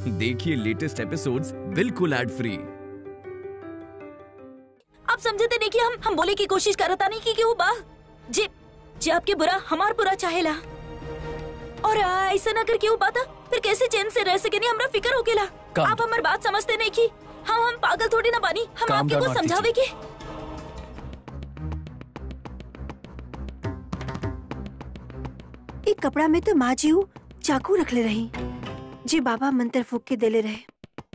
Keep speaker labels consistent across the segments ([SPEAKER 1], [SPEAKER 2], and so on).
[SPEAKER 1] देखिए latest episodes बिल्कुल ad free
[SPEAKER 2] आप समझते नहीं कि हम हम बोले की कोशिश करता नहीं कि, कि वो बा जे जे आपके बुरा हमार बुरा चाहेला और आ, ऐसा ना करके वो बात फिर कैसे चैन से रह सके नहीं हमरा फिक्र होकेला
[SPEAKER 3] काम-
[SPEAKER 2] आप हमार बात समझते नहीं कि हम हम पागल थोड़ी ना बानी हम
[SPEAKER 3] काम
[SPEAKER 2] आपके
[SPEAKER 3] down,
[SPEAKER 2] को
[SPEAKER 3] आरती
[SPEAKER 2] समझावे के
[SPEAKER 4] एक कपड़ा में तो माँ जी ऊ चाकू रखले रही जे बाबा मंत्र फूक के देले रहे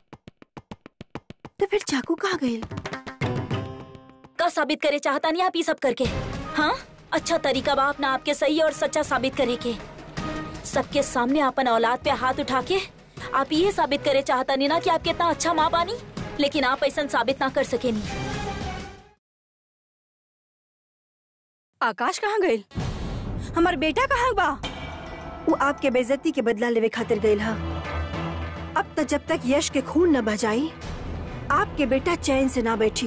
[SPEAKER 4] तो फिर चाकू कहाँ गई
[SPEAKER 2] का साबित करे चाहता नहीं आप ये सब करके हाँ अच्छा तरीका बा अपना आपके सही और सच्चा साबित करे के सबके सामने अपन औलाद पे हाथ उठा के आप ये साबित करे चाहता नहीं ना कि आप कितना अच्छा माँ बानी लेकिन आप ऐसा साबित ना कर सके नहीं
[SPEAKER 5] आकाश कहाँ गए हमार बेटा कहाँ बा
[SPEAKER 4] वो आपके बेइज्जती के बदला लेवे खातिर गई हा अब तक जब तक यश के खून न बजाई आपके बेटा चैन से ना बैठी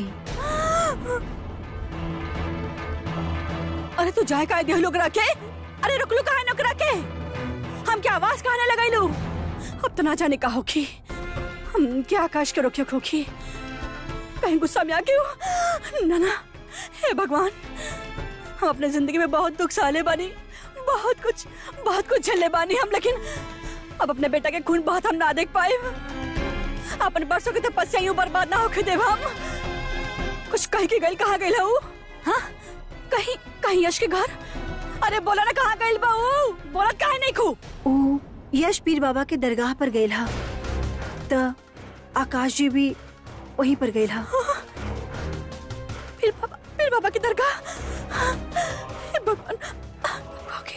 [SPEAKER 5] अरे तू जाए का लोग रखे अरे रुक लो कहा नक रखे हम क्या आवाज कहने लगाई लू अब तो ना जाने का होगी हम क्या आकाश के रोके खोखी कहीं गुस्सा में आ क्यों ना ना हे भगवान हम अपने जिंदगी में बहुत दुख साले बानी बहुत कुछ बहुत कुछ झेले बानी हम लेकिन अब अपने बेटा के खून बहुत हम ना देख पाए अपन बरसों की तपस्या यूं बर्बाद ना होके देव हम कुछ कह के गई कहाँ गई हूँ हाँ कहीं कहीं यश के घर अरे बोला ना कहाँ गई बहू बोला काहे नहीं खू
[SPEAKER 4] ऊ यश पीर बाबा के दरगाह पर गई हा त आकाश जी भी वहीं पर गई हा
[SPEAKER 5] फिर बाबा फिर बाबा की दरगाह हे भगवान ओके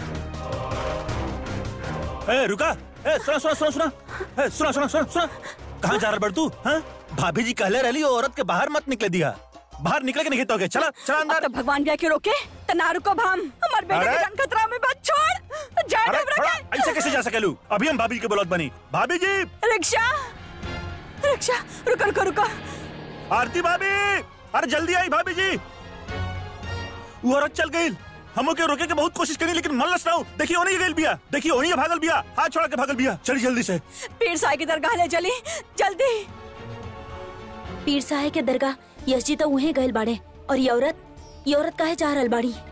[SPEAKER 6] ए रुका ए सुना सुना सुना सुना ए सुना सुना सुना सुना कहाँ जा रहा बड़ तू हाँ भाभी जी कहले रहली वो औरत के बाहर मत निकले दिया बाहर निकले के नहीं तो चला चला
[SPEAKER 5] अब
[SPEAKER 6] अंदर
[SPEAKER 5] तो भगवान भी के रोके तो ना रुको भाम हमारे बेटे
[SPEAKER 6] अरे!
[SPEAKER 5] की जान खतरा में बात छोड़ जाए
[SPEAKER 6] अरे
[SPEAKER 5] डूब
[SPEAKER 6] थोड़ा
[SPEAKER 5] रखे
[SPEAKER 6] ऐसे कैसे जा सके लू अभी हम भाभी के बोलत बनी भाभी जी
[SPEAKER 5] रिक्शा रिक्शा रुको रुको रुको
[SPEAKER 6] आरती भाभी अरे जल्दी आई भाभी जी वो औरत चल गई हम के रोके के बहुत कोशिश करी लेकिन मन लस ना हो देखिए ओनी गई बिया देखिए ओनी भागल बिया हाथ छोड़ा के भागल बिया चली जल्दी से
[SPEAKER 5] पीर साई की दरगाह ले चली जल्दी
[SPEAKER 2] पीर साहे के दरगाह यश जी तो उहे गए बाड़े और ये औरत ये औरत काहे जा रहल बाड़ी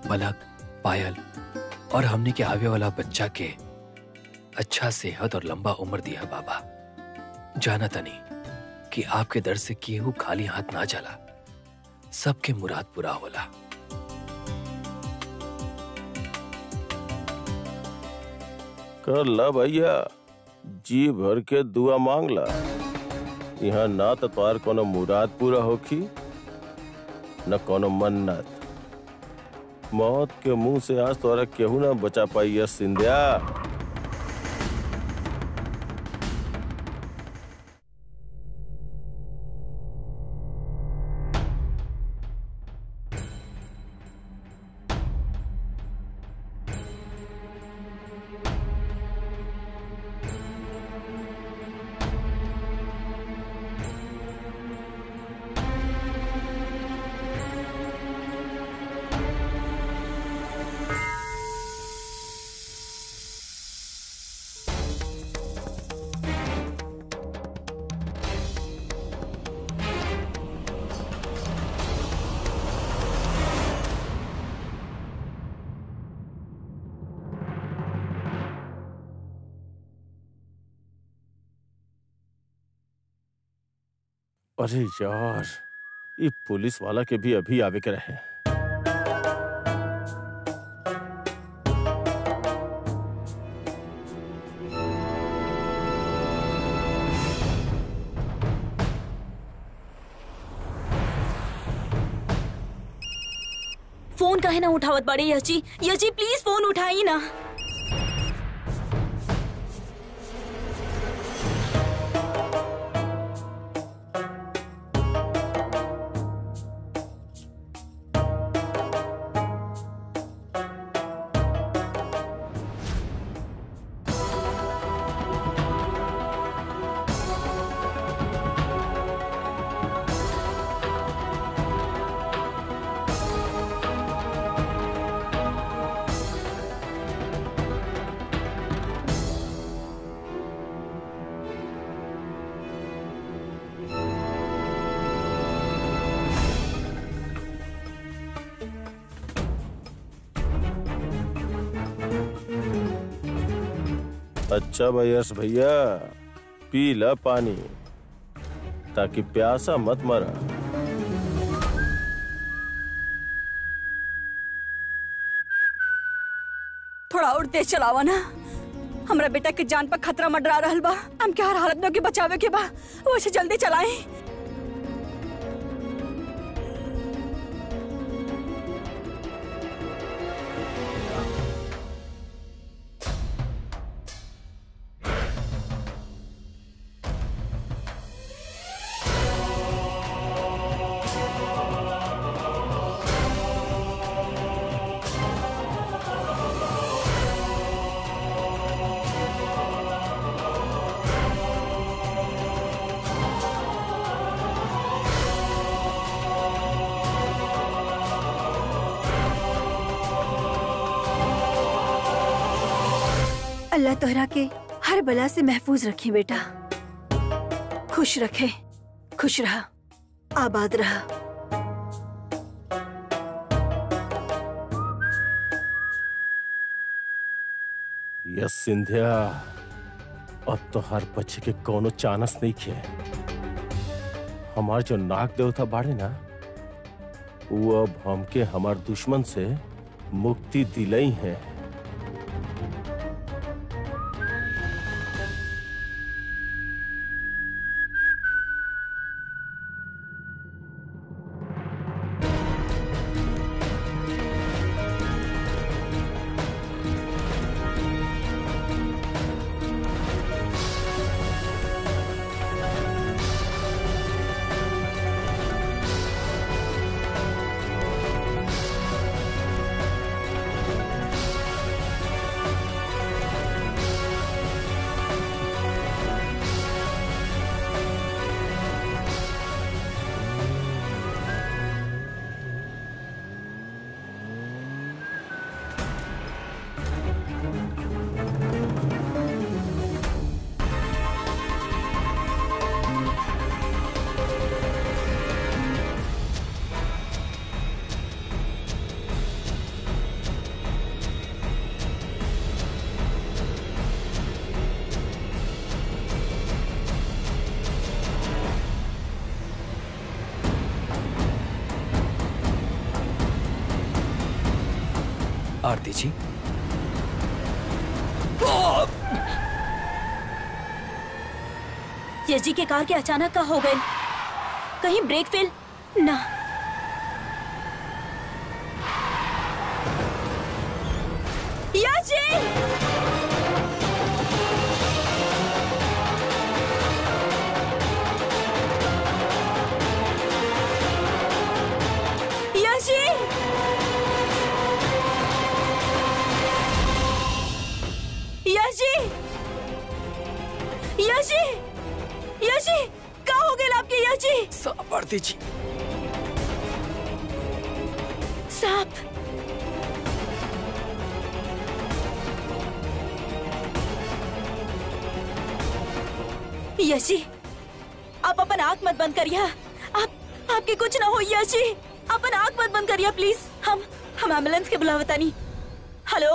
[SPEAKER 3] पलक पायल और हमने के आवे वाला बच्चा के अच्छा सेहत और लंबा उम्र दिया बाबा जाना तनी कि आपके दर से केहू खाली हाथ ना चला सबके मुराद पूरा होला
[SPEAKER 7] कर ला भैया जी भर के दुआ मांग ला यहाँ ना तो तोहार कोनो मुराद पूरा होखी न कोनो मन्नत मौत के मुंह से आज तोरा केहू ना बचा पाई है सिंधिया अरे यार ये पुलिस वाला के भी अभी आवे के रहे
[SPEAKER 2] फोन काहे ना उठावत बड़े यची यची प्लीज फोन उठाई ना
[SPEAKER 7] अच्छा भैयस भैया पी ला पानी ताकि प्यासा मत मरा
[SPEAKER 5] थोड़ा और तेज चलावा ना हमरा बेटा के जान पर खतरा मंडरा रहल बा हम के हर हालत में ओके बचावे के बा वैसे जल्दी चलाएं
[SPEAKER 4] अल्लाह तोहरा के हर बला से महफूज रखे बेटा खुश रखे खुश रहा आबाद रहा
[SPEAKER 7] यस सिंधिया अब तो हर बच्चे के कोनो चानस नहीं खे हमार जो नाग देवता बाड़े ना वो अब हमके हमार दुश्मन से मुक्ति दिलई है
[SPEAKER 3] आरती जी
[SPEAKER 2] यश जी के कार के अचानक का हो गए कहीं ब्रेक फेल ना यश जी यश जी यश जी यश जी यश जी का हो गए आपके यश जी
[SPEAKER 3] साहब आरती जी
[SPEAKER 2] सांप यश जी आप अपन आंख मत बंद करिए आप आपके कुछ ना हो यश जी अपन आंख मत बंद करिए प्लीज हम हम एम्बुलेंस के बुलावता नहीं hello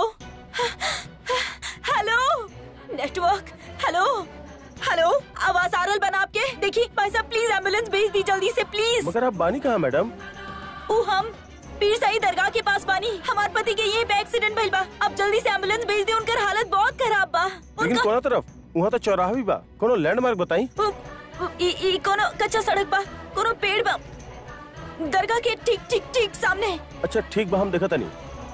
[SPEAKER 2] hello network hello hello आवाज आ रहा बना आपके देखिए भाई साहब प्लीज एम्बुलेंस भेज दी जल्दी से प्लीज
[SPEAKER 7] मगर आप बानी कहाँ मैडम
[SPEAKER 2] ओ हम पीर साई दरगाह के पास बानी हमार पति के ये पे एक्सीडेंट भइल बा अब जल्दी से एम्बुलेंस भेज दे उनकर हालत बहुत खराब बा
[SPEAKER 7] लेकिन
[SPEAKER 2] उनका
[SPEAKER 7] कोना तरफ वहाँ तो चौराहा भी बा कोनो लैंडमार्क बताई
[SPEAKER 2] उ- उ- ई ई कोनो कच्चा सड़क बा कोनो पेड़ बा दरगाह के ठीक ठीक ठीक सामने
[SPEAKER 7] अच्छा ठीक बा हम देखा तनी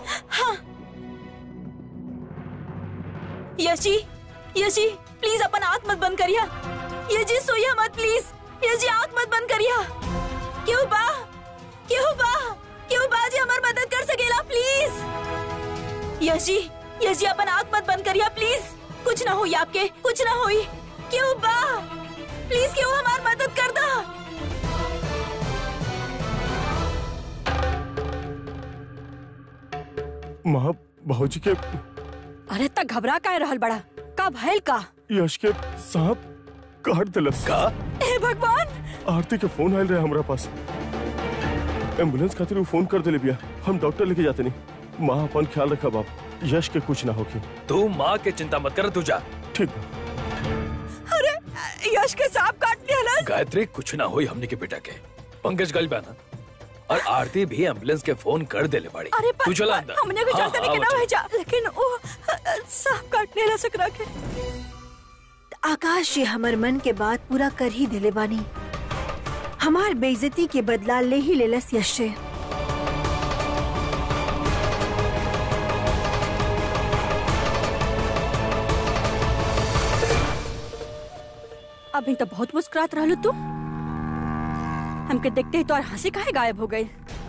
[SPEAKER 2] यशी यशी प्लीज अपन आंख मत बंद करिया यशी सोइया मत प्लीज यशी आंख मत बंद करिया क्यों बा क्यों बा क्यों बा जी हमार मदद कर सकेला प्लीज यशी यशी अपन आंख मत बंद करिया प्लीज कुछ ना होई आपके कुछ ना होई क्यों बा प्लीज क्यों हमार मदद कर दा
[SPEAKER 7] माँ भाजी के
[SPEAKER 5] अरे तक घबरा का रहल बड़ा का भइल का
[SPEAKER 7] यश के सांप काट दिलस
[SPEAKER 3] का
[SPEAKER 5] हे भगवान
[SPEAKER 7] आरती के फोन आयल रहे हमरा पास एम्बुलेंस खातिर वो फोन कर दिले बिया हम डॉक्टर लेके जाते नहीं माँ अपन ख्याल रखा बाप यश के कुछ ना होगी
[SPEAKER 3] तू माँ के चिंता मत कर तू जा
[SPEAKER 7] ठीक बा
[SPEAKER 5] अरे यश के सांप काट लिया ना
[SPEAKER 3] गायत्री कुछ ना हुई हमने के बेटा के पंकज गल ना और आरती भी एम्बुलेंस के फोन कर देले बाड़ी
[SPEAKER 5] अरे पर,
[SPEAKER 3] तू चला
[SPEAKER 5] पर,
[SPEAKER 3] अंदर
[SPEAKER 5] हमने को
[SPEAKER 3] हाँ,
[SPEAKER 5] जानते नहीं
[SPEAKER 3] हाँ,
[SPEAKER 5] कि ना
[SPEAKER 3] बच्चा।
[SPEAKER 5] भेजा लेकिन वो अ, अ, सांप काटने ला सकरा के
[SPEAKER 4] आकाश जी हमर मन के बात पूरा कर ही दिले बानी हमार बेइज्जती के बदला ले ही लेलस यश से
[SPEAKER 5] अभी तो बहुत मुस्कुरात रहलू तू हमके देखते ही तो और हंसी काहे गायब हो गई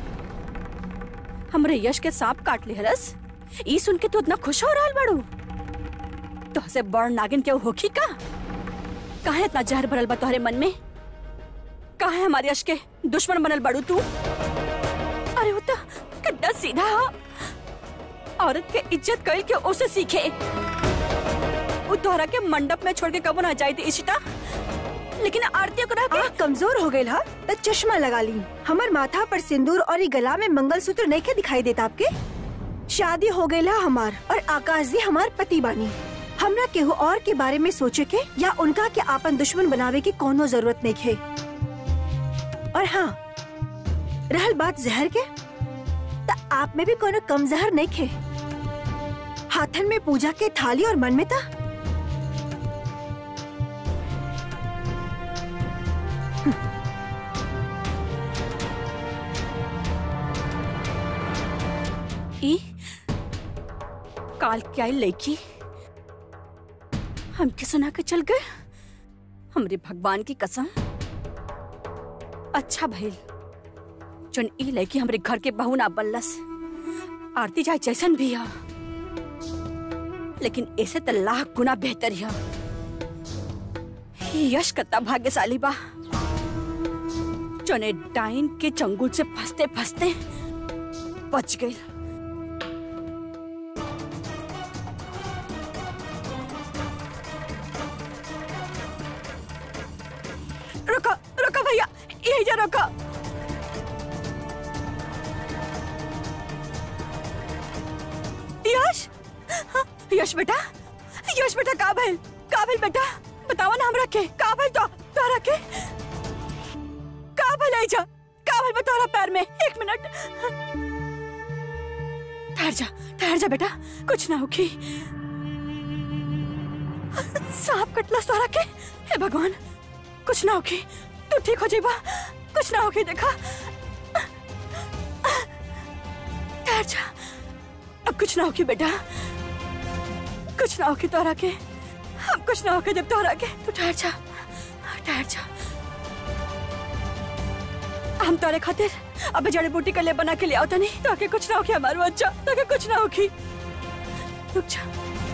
[SPEAKER 5] हमरे यश के सांप काट ली हरस ई सुन के तू इतना खुश हो रहल बड़ू तो से बड़ नागिन के होखी का काहे इतना जहर भरल बा तोहरे मन में काहे हमारे यश के दुश्मन बनल बड़ू तू अरे वो तो कितना सीधा हो औरत के इज्जत कइल के उसे सीखे वो तोहरा के मंडप में छोड़ के कबो ना जाई थी इशिता लेकिन आरती को के
[SPEAKER 4] आँख कमजोर हो गई हा त चश्मा लगा ली हमर माथा पर सिंदूर और ई गला में मंगलसूत्र नहीं के दिखाई देता आपके शादी हो गई हा हमार और आकाश जी हमार पति बानी हमरा केहू और के बारे में सोचे के या उनका के आपन दुश्मन बनावे की कोनो जरूरत नहीं है और हाँ रहल बात जहर के त आप में भी कोनो कम जहर नहीं खे हाथन में पूजा के थाली और मन में था
[SPEAKER 5] ई काल क्या लड़की हमके सुना के चल गए हमरे भगवान की कसम अच्छा भइल जन ई लड़की हमरे घर के बहू ना बनलस आरती चाहे जैसन भी हो लेकिन ऐसे तो लाख गुना बेहतर है यश कत्ता भाग्यशाली बा जने डाइन के चंगुल से फंसते फंसते बच गई रुको रुको भैया यही जा रुको यश हाँ, यश बेटा यश बेटा का भइल का भइल बेटा बतावा ना हमरा के का भइल तो तोरा के का भइल आई जा का भइल बा तोरा पैर में एक मिनट ठहर जा ठहर जा बेटा कुछ ना होगी सांप कटला सारा के हे भगवान कुछ ना होगी तू ठीक हो जाइबा कुछ ना होगी देखा ठहर जा अब कुछ ना होगी बेटा कुछ ना होगी तोहरा के अब कुछ ना होगी जब तोहरा के तू ठहर जा ठहर जा हम तोरे खातिर अब जड़ी बूटी का ले बना के ले आओ तनी ताकि कुछ ना होगी हमारे बच्चा ताकि कुछ ना होगी रुक जा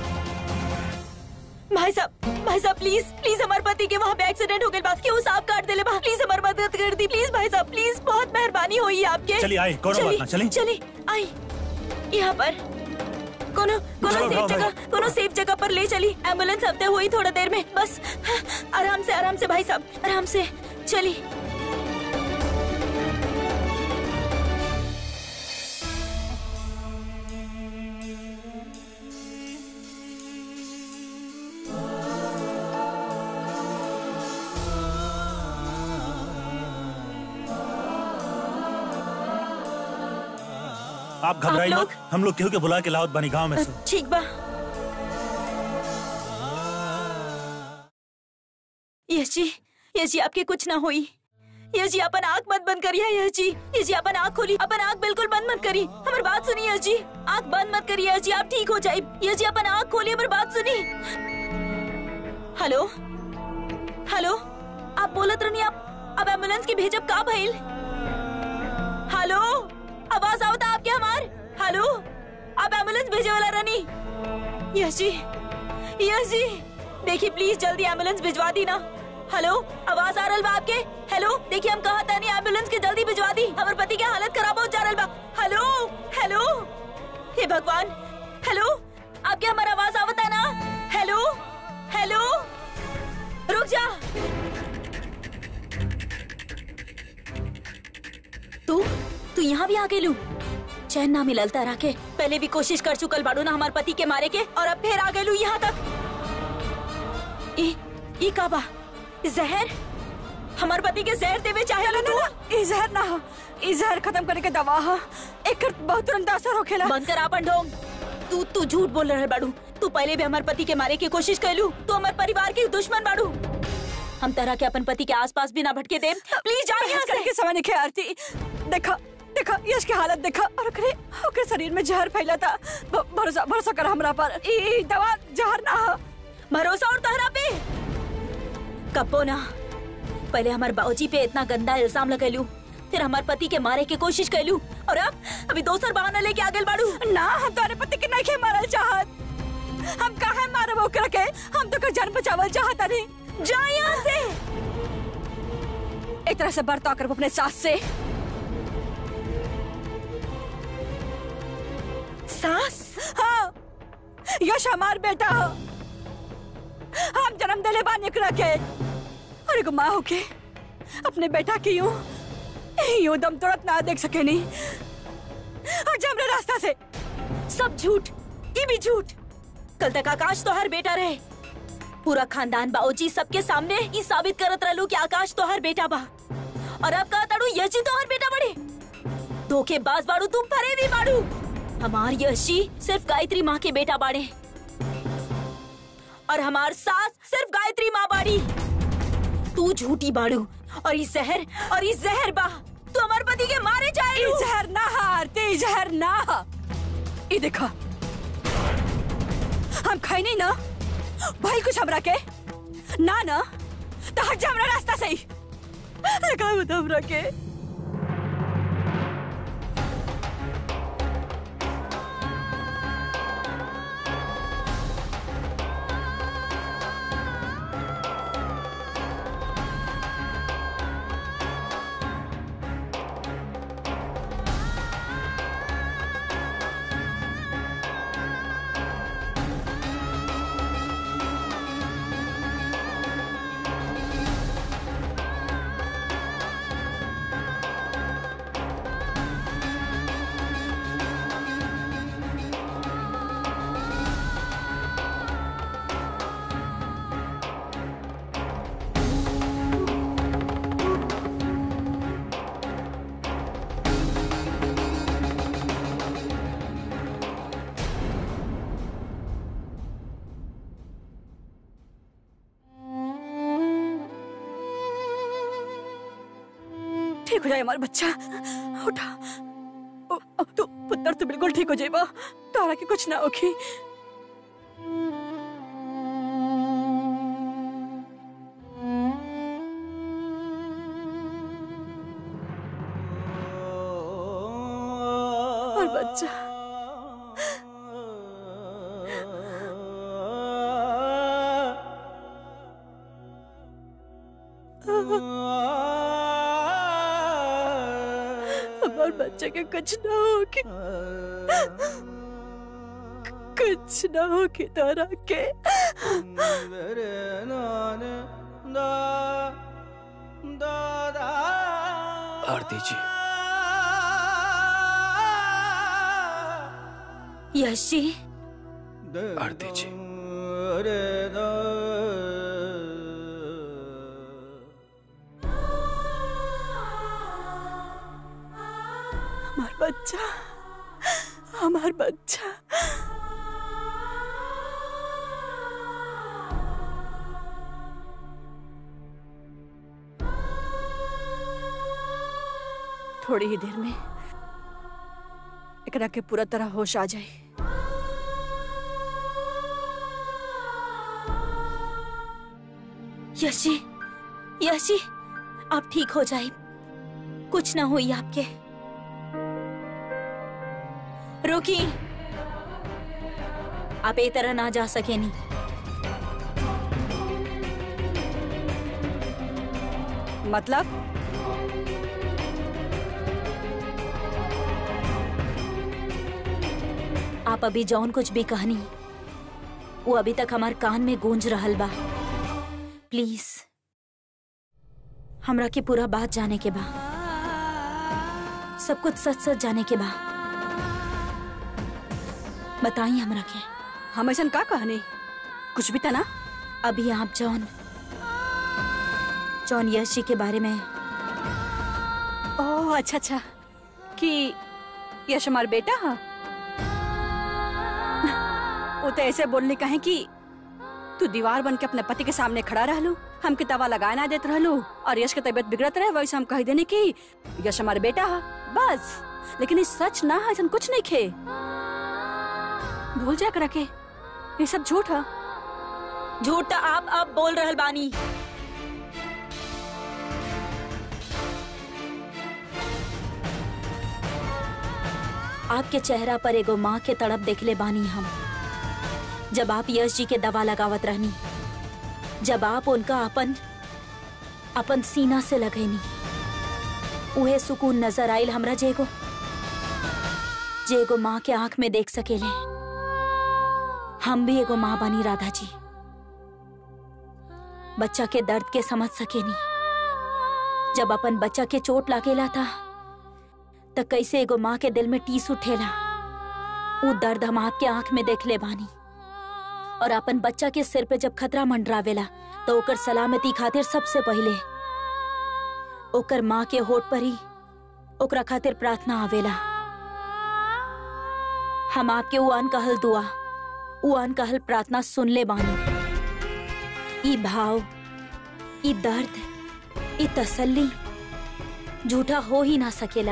[SPEAKER 2] भाई साहब भाई साहब प्लीज प्लीज हमारे पति के वहाँ पे एक्सीडेंट हो गया बात क्यों सांप काट देले बा प्लीज हमारी मदद कर दी प्लीज भाई साहब प्लीज बहुत मेहरबानी हुई आपके
[SPEAKER 6] चलिए, आए, कोनो बात ना, चलिए।
[SPEAKER 2] चलिए आई यहाँ पर कोनो कोनो
[SPEAKER 6] जाओ,
[SPEAKER 2] सेफ
[SPEAKER 6] जाओ,
[SPEAKER 2] जगह
[SPEAKER 6] भाई।
[SPEAKER 2] कोनो सेफ जगह पर ले चली एम्बुलेंस हफ्ते हुई थोड़ा देर में बस आराम से आराम से भाई साहब आराम से चली
[SPEAKER 6] आप घबराइए
[SPEAKER 2] आप
[SPEAKER 6] मत
[SPEAKER 2] लोग?
[SPEAKER 6] हम लोग केहू के बुला के लावत बानी गांव में से
[SPEAKER 2] ठीक बा यश जी यश जी आपके कुछ ना हुई यश जी अपन आँख मत बंद करिए यश जी यश जी अपन आँख खोली अपन आँख बिल्कुल बंद मत करी हमारी बात सुनिए यश जी आँख बंद मत करिए यश जी आप ठीक हो जाए यश जी अपन आँख खोलिए हमारी बात सुनी हेलो हेलो आप बोलत रहनी आप अब एम्बुलेंस की भेजब का भइल हेलो आवाज आवता आपके हमार हेलो आप एम्बुलेंस भेजे वाला रनी यश जी यश जी देखिए प्लीज जल्दी एम्बुलेंस भिजवा दी ना हेलो आवाज आ रहा बा आपके हेलो देखिए हम कहा था नहीं एम्बुलेंस के जल्दी भिजवा दी हमारे पति के हालत खराब हो जा रहा बा हेलो हेलो हे भगवान हेलो आपके हमारा आवाज आवता ना हेलो हेलो रुक जा तू तू यहाँ भी आ गेलू चैन ना मिलल तारा के पहले भी कोशिश कर चुकल बाड़ू ना हमार पति के मारे के और अब फिर आ गेलू यहाँ तक ई ई का बा जहर हमार पति के जहर देवे चाहे तू
[SPEAKER 5] ई जहर ना हो ई जहर खत्म करे के दवा हो एकर बहुत तुरंत असर होखेला
[SPEAKER 2] बंद कर आपन ढोंग तू तू झूठ बोल रहे बाड़ू तू पहले भी हमार पति के मारे की कोशिश कैलू तू हमार परिवार के दुश्मन बाड़ू हम तरह के अपन पति के आसपास भी ना भटके दे प्लीज जा यहाँ
[SPEAKER 5] बहस
[SPEAKER 2] से
[SPEAKER 5] करके समय नहीं आरती देखा देखा यश की हालत देखा और ओकरे ओकरे शरीर में जहर फैला था भ- भरोसा भरोसा कर हमरा पर ई ई दवा जहर ना हो
[SPEAKER 2] भरोसा और तहरा पे कपो ना पहले हमारे बाबूजी पे इतना गंदा इल्जाम लगेलू फिर हमारे पति के मारे की कोशिश कैलू और अब अभी दोसर बहाना लेके आगे बाड़ू
[SPEAKER 5] ना हम तोरे पति के नहीं के मारल चाहत हम काहे मारब ओकरा के हम तो कर जान बचावल चाहत नहीं
[SPEAKER 2] जा यहाँ से
[SPEAKER 5] एक तरह से बर्ताव कर अपने सास से
[SPEAKER 2] सास
[SPEAKER 5] हाँ यश हमार बेटा हो हम जन्म दिले बानी एकरा के और एगो माँ होके अपने बेटा की यूं यूं दम तोड़त ना देख सके नहीं और जमरे रास्ता से
[SPEAKER 2] सब झूठ ये भी झूठ कल तक आकाश तो हर बेटा रहे पूरा खानदान बाबूजी सबके सामने ये साबित करत रहलू कि आकाश तो हर बेटा बा और अब कहा ताड़ू यशी तो हर बेटा बड़े धोखेबाज बाड़ू तुम फरे भी बाड़ू हमार यशी सिर्फ गायत्री माँ के बेटा बाड़े और हमार सास सिर्फ गायत्री माँ बाड़ी तू झूठी बाड़ू और ये जहर और ये जहर बा तू हमार पति के मारे
[SPEAKER 5] ई
[SPEAKER 2] जाए
[SPEAKER 5] जहर ना हारते ई जहर ना हा। ई देखा हम खाई नहीं ना भाई कुछ हमरा के ना ना तो हट जा हमरा रास्ता से ही अरे का बता हमरा के ठीक हो जाए हमारा बच्चा उठा ओ, ओ, तू पुत्र तो बिल्कुल ठीक हो जाएगा तारा के कुछ ना होगी और बच्चा हमारे बच्चे के कुछ ना होगी कुछ ना होगी तारा के
[SPEAKER 3] आरती जी
[SPEAKER 2] यश जी
[SPEAKER 3] आरती जी
[SPEAKER 5] हमार बच्चा हमार बच्चा थोड़ी ही देर में एकरा के पूरा तरह होश आ जाए
[SPEAKER 2] यश जी यश जी आप ठीक हो जाए कुछ ना हुई आपके रुकी आप ए तरह ना जा सके नहीं
[SPEAKER 5] मतलब
[SPEAKER 2] आप अभी जौन कुछ भी कहनी वो अभी तक हमार कान में गूंज रहल बा प्लीज हमरा के पूरा बात जाने के बा सब कुछ सच सच जाने के बा बताई हमरा के
[SPEAKER 5] हम ऐसा का कहनी कुछ भी था ना
[SPEAKER 2] अभी आप जौन जौन यश जी के बारे में
[SPEAKER 5] ओह अच्छा अच्छा कि यश हमार बेटा है वो तो ऐसे बोलने का है कि तू दीवार बन के अपने पति के सामने खड़ा रहलू हमके दवा लगा ना देते रहलू और यश की तबीयत बिगड़त रहे वैसे हम कह देने की यश हमारे बेटा है बस लेकिन ये सच ना है ऐसा कुछ नहीं खे भूल जा कर रखे ये सब झूठ है
[SPEAKER 2] झूठ तो आप अब बोल रहल बानी आपके चेहरा पर एगो माँ के तड़प देखले बानी हम जब आप यश जी के दवा लगावत रहनी जब आप उनका अपन अपन सीना से लगैनी उहे सुकून नजर आइल हमरा जेगो जेगो माँ के आंख में देख सकेले हम भी एगो माँ बनी राधा जी बच्चा के दर्द के समझ सकेनी जब अपन बच्चा के चोट लागेला था त कैसे एगो माँ के दिल में टीस उठेला ऊ दर्द हम आपके आंख में देख ले बानी और अपन बच्चा के सिर पे जब खतरा मंडरावेला तो ओकर सलामती खातिर सबसे पहले ओकर माँ के होठ पर ही ओकरा खातिर प्रार्थना आवेला हम आपके ऊ अनकहल दुआ ऊ अनकहल प्रार्थना सुन ले बानी ई भाव ई दर्द ई तसल्ली झूठा हो ही ना सकेला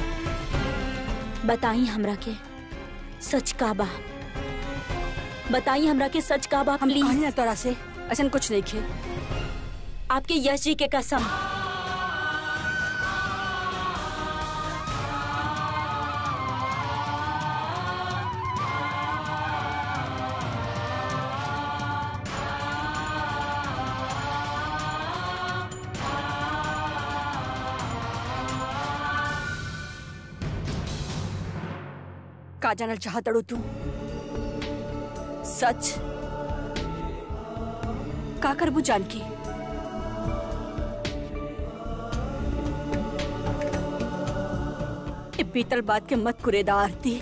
[SPEAKER 2] बताई हमरा के सच का बा बताई हमरा के सच का बा
[SPEAKER 5] हम
[SPEAKER 2] प्लीज
[SPEAKER 5] कहनी ना तोरा से ऐसा कुछ नहीं खे
[SPEAKER 2] आपके यश जी के कसम
[SPEAKER 5] का जानल चाहतड़ू तू सच का करबू जानकी ए बीतल बात के मत कुरेदा आरती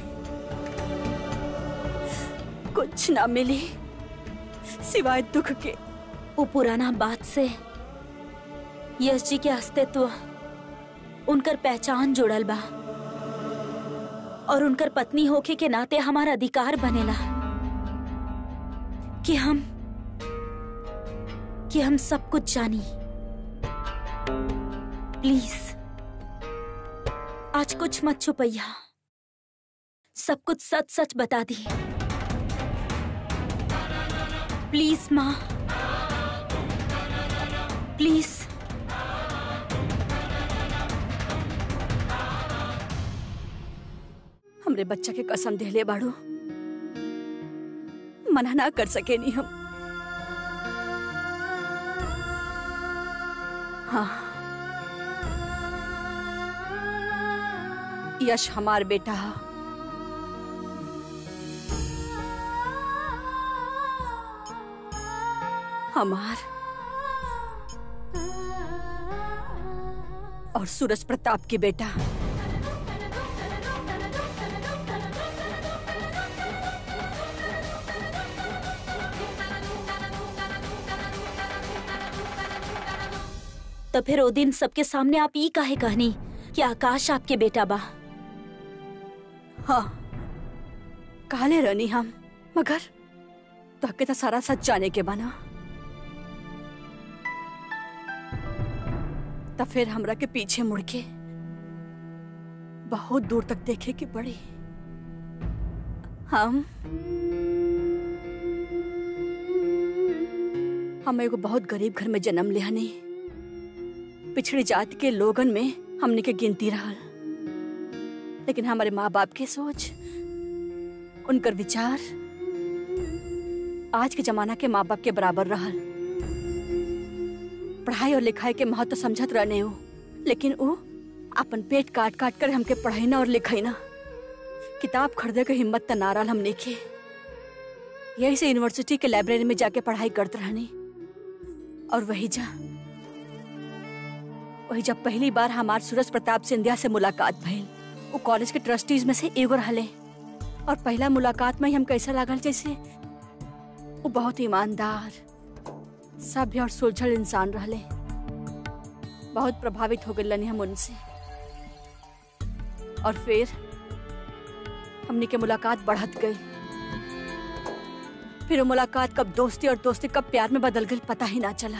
[SPEAKER 5] कुछ ना मिली सिवाय दुख के
[SPEAKER 2] वो पुराना बात से यश जी के अस्तित्व उनकर पहचान जुड़ल बा और उनकर पत्नी होके के नाते हमारा अधिकार बनेला कि हम कि हम सब कुछ जानी प्लीज आज कुछ मत छुपैया सब कुछ सच सच बता दी प्लीज माँ प्लीज
[SPEAKER 5] हमरे बच्चा के कसम देले बाड़ू मना ना कर सके नहीं हम हाँ यश हमार बेटा हा। हमार और सूरज प्रताप की बेटा
[SPEAKER 2] तो फिर ओ दिन सबके सामने आप ई काहे कहनी कि आकाश आपके बेटा बा
[SPEAKER 5] हाँ काले रहनी हम मगर तो तो सारा सच जाने के बना तब फिर हमरा के पीछे मुड़ के बहुत दूर तक देखे की पड़ी हम हम एगो बहुत गरीब घर में जन्म लिहनी पिछड़ी जाति के लोगन में हमने के गिनती रहल लेकिन हमारे माँ बाप के सोच उनकर विचार आज के जमाना के माँ बाप के बराबर रहल पढ़ाई और लिखाई के महत्व समझत रहने हो लेकिन वो अपन पेट काट काट कर हमके पढ़ाईना और लिखाईना किताब खरीदे के हिम्मत त ना रहल हमने के यही से यूनिवर्सिटी के लाइब्रेरी में जाके पढ़ाई करत रहनी और वही जा वही जब पहली बार हमार सूरज प्रताप सिंधिया से मुलाकात भइल वो कॉलेज के ट्रस्टीज में से एगो रहले और पहला मुलाकात में ही हम कैसा लागल जैसे वो बहुत ईमानदार सभ्य और सुलझल इंसान रहले बहुत प्रभावित हो गए हम उनसे और फिर हमने के मुलाकात बढ़त गई फिर वो मुलाकात कब दोस्ती और दोस्ती कब प्यार में बदल गई पता ही ना चला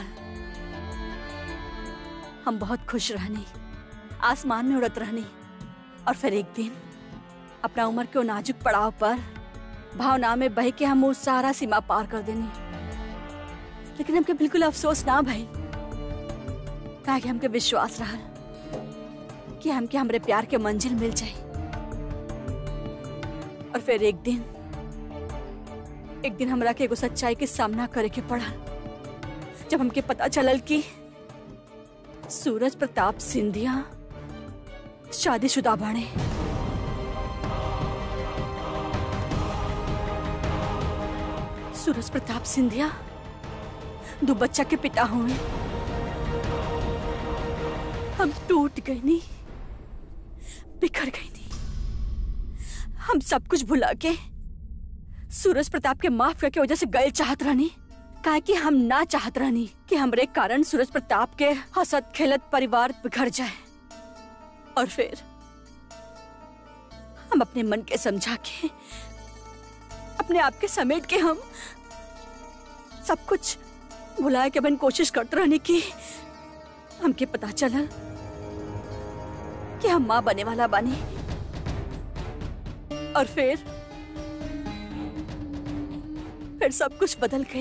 [SPEAKER 5] हम बहुत खुश रहनी आसमान में उड़त रहनी और फिर एक दिन अपना उम्र के वो नाजुक पड़ाव पर भावना में बह के हम वो सारा सीमा पार कर देनी लेकिन हमके बिल्कुल अफसोस ना भइल काहे कि हमके विश्वास रहल कि हमके हमरे प्यार के मंजिल मिल जाए और फिर एक दिन एक दिन हमरा के एगो सच्चाई के सामना करे के पड़ा जब हमके पता चलल कि सूरज प्रताप सिंधिया शादीशुदा बाणे सूरज प्रताप सिंधिया दो बच्चा के पिता हुए हम टूट गए नी बिखर गए नी हम सब कुछ भुला के सूरज प्रताप के माफ करके वजह से गए चाहत रहनी काहे कि हम ना चाहत रहनी कि हमरे कारण सूरज प्रताप के हसत खेलत परिवार बिखर जाए और फिर हम अपने मन के समझा के अपने आप के समेट के हम सब कुछ भुलाए के बन कोशिश करते रहने की हमके पता चला कि हम माँ बने वाला बने और फिर फिर सब कुछ बदल गए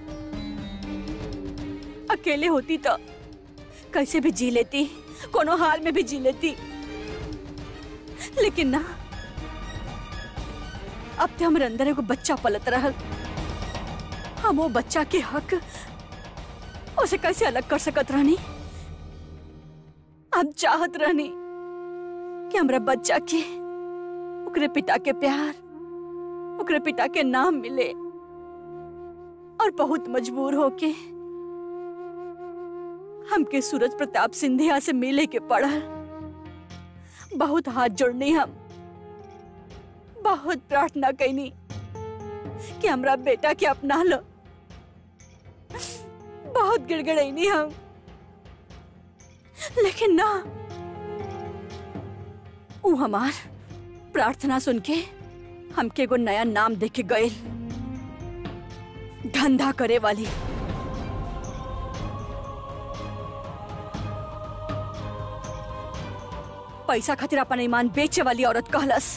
[SPEAKER 5] अकेले होती तो कैसे भी जी लेती कोनो हाल में भी जी लेती लेकिन ना अब तो हमारे अंदर एगो बच्चा पलत रहा हम वो बच्चा के हक उसे कैसे अलग कर सकत रहनी हम चाहत रहनी कि हमरा बच्चा के ओकरे पिता के प्यार ओकरे पिता के नाम मिले और बहुत मजबूर होके हमके सूरज प्रताप सिंधिया से मिले के पड़ल बहुत हाथ जोड़नी हम बहुत प्रार्थना कैनी कि हमरा बेटा के अपना लो बहुत गिड़गिड़ैनी हम लेकिन ना ऊ हमार प्रार्थना सुन के हमके एगो नया नाम दे के गए धंधा करे वाली पैसा खातिर अपन ईमान बेचे वाली औरत कहलस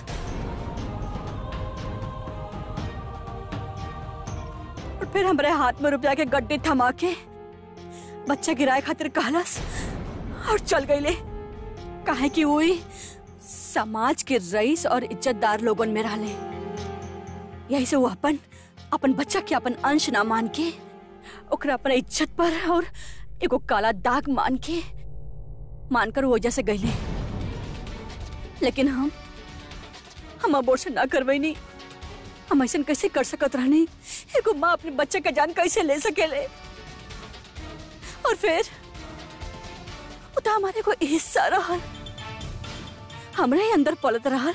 [SPEAKER 5] और फिर हमारे हाथ में रुपया के गड्ढे थमा के बच्चा गिराए खातिर कहलस और चल गईले काहे कि वही समाज के रईस और इज्जतदार लोगन में रहले यही से वो अपन अपन बच्चा के अपन अंश ना मान के ओकरा अपन इज्जत पर और एगो काला दाग मान के मानकर वो वजह से गईले लेकिन हम हम अबोर्शन ना करवैनी हम ऐसा कैसे कर सकत रहनी एगो माँ अपने बच्चे का जान कैसे ले सकेले और फिर वो तो हमारे को हिस्सा रहल हमरे ही अंदर पलत रहल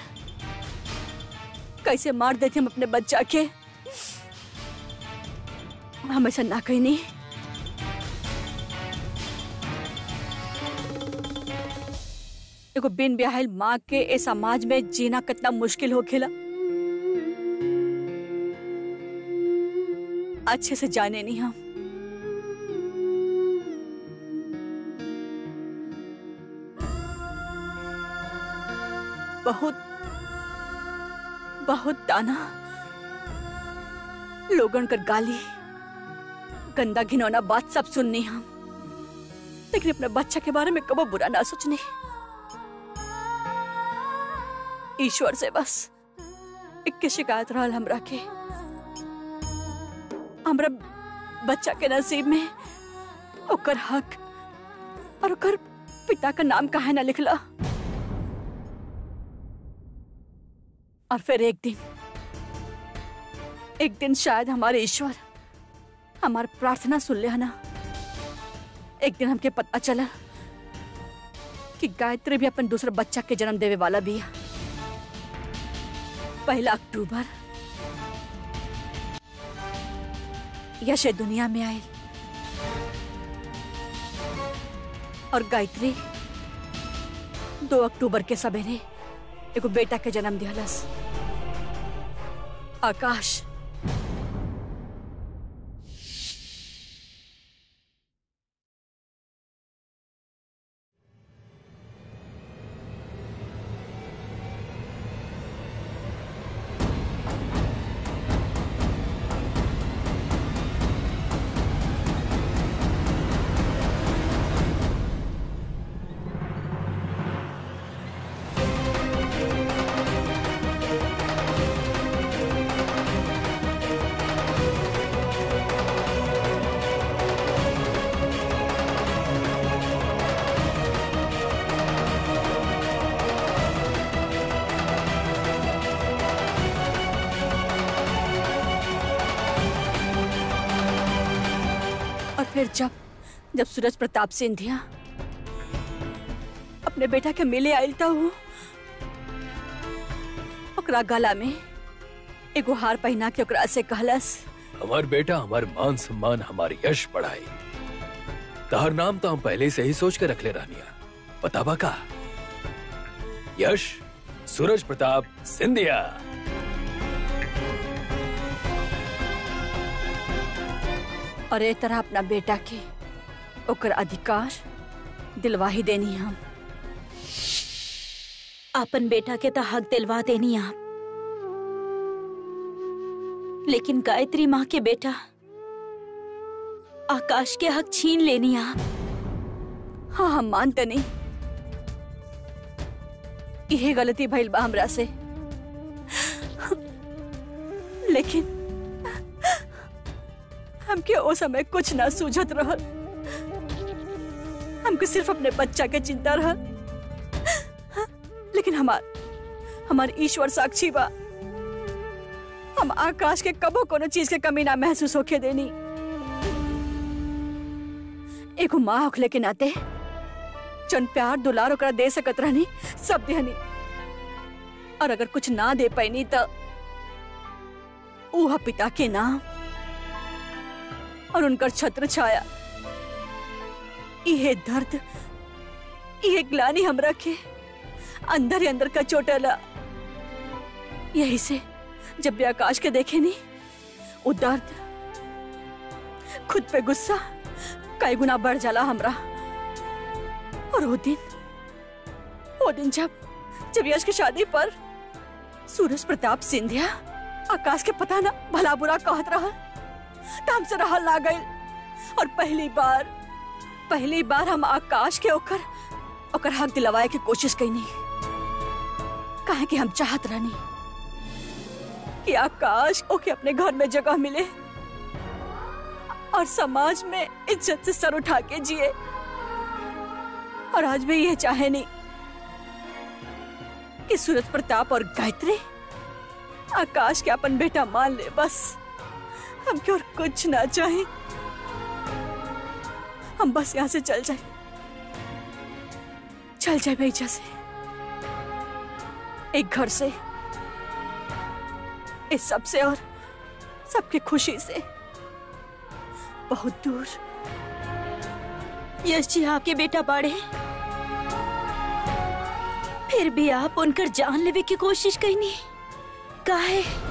[SPEAKER 5] कैसे मार देते हम अपने बच्चा के हम ऐसा ना कहीं नहीं एगो बिन ब्याहल माँ के ए समाज में जीना कितना मुश्किल हो खेला अच्छे से जाने नहीं हम बहुत बहुत ताना लोगन कर गाली गंदा घिनौना बात सब सुननी हम लेकिन अपने बच्चा के बारे में कबो बुरा ना सोचने ईश्वर से बस इक्के शिकायत रहल हमरा के हमरा बच्चा के नसीब में ओकर हक और ओकर पिता का नाम काहे ना लिखला और फिर एक दिन एक दिन शायद हमारे ईश्वर हमारी प्रार्थना सुन ले ना एक दिन हमके पता चला कि गायत्री भी अपन दूसरा बच्चा के जन्म देवे वाला भी है पहला अक्टूबर यश दुनिया में आए और गायत्री दो अक्टूबर के सवेरे एगो बेटा के जन्म दिहलस आकाश और फिर जब जब सूरज प्रताप सिंधिया अपने बेटा के मिले आयल तो वो ओकरा गला में एगो हार पहना के ओकरा से कहलस
[SPEAKER 3] हमार बेटा हमार मान सम्मान हमार यश बढ़ाई तहर नाम तो हम पहले से ही सोच के रखले रहनिया पता बा का यश सूरज प्रताप सिंधिया
[SPEAKER 5] और ए तरह अपना बेटा के ओकर अधिकार दिलवाही देनी हम
[SPEAKER 2] अपन बेटा के तो हक दिलवा देनी आप लेकिन गायत्री माँ के बेटा आकाश के हक छीन लेनी आप
[SPEAKER 5] हाँ हम मानते नहीं यही गलती भइल बा हमरा से लेकिन हमके ओ समय कुछ ना सूझत रहल हमके सिर्फ अपने बच्चा के चिंता रहल लेकिन हमार हमार ईश्वर साक्षी बा हम आकाश के कबो कोनो चीज के कमी ना महसूस होके देनी एगो माँ होखले के नाते जन प्यार दुलार ओकरा दे सकत रहनी सब देहनी और अगर कुछ ना दे पैनी तो ऊहा पिता के नाम और उनकर छत्र छाया इहे दर्द इहे ग्लानी हमरा के अंदर ही अंदर का चोटला यही से जब भी आकाश के देखे नहीं वो दर्द खुद पे गुस्सा कई गुना बढ़ जाला हमरा और वो दिन वो दिन जब जब यश की शादी पर सूरज प्रताप सिंधिया आकाश के पता ना भला बुरा कहत रहा त हमसे रहल ना गई और पहली बार पहली बार हम आकाश के ओकर ओकर हक दिलवाए की कोशिश कैनी काहे कि हम चाहत रहनी कि आकाश ओके अपने घर में जगह मिले और समाज में इज्जत से सर उठा के जिए और आज भी यह चाहे नहीं कि सूरज प्रताप और गायत्री आकाश के अपन बेटा मान ले बस हमके और कुछ ना चाहे हम बस यहाँ से चल जाए चल जाए भैया से एक घर से इस सब से और सबकी खुशी से बहुत दूर
[SPEAKER 2] यश जी आपके बेटा बाड़े फिर भी आप उनकर जान लेवे की कोशिश कईनी काहे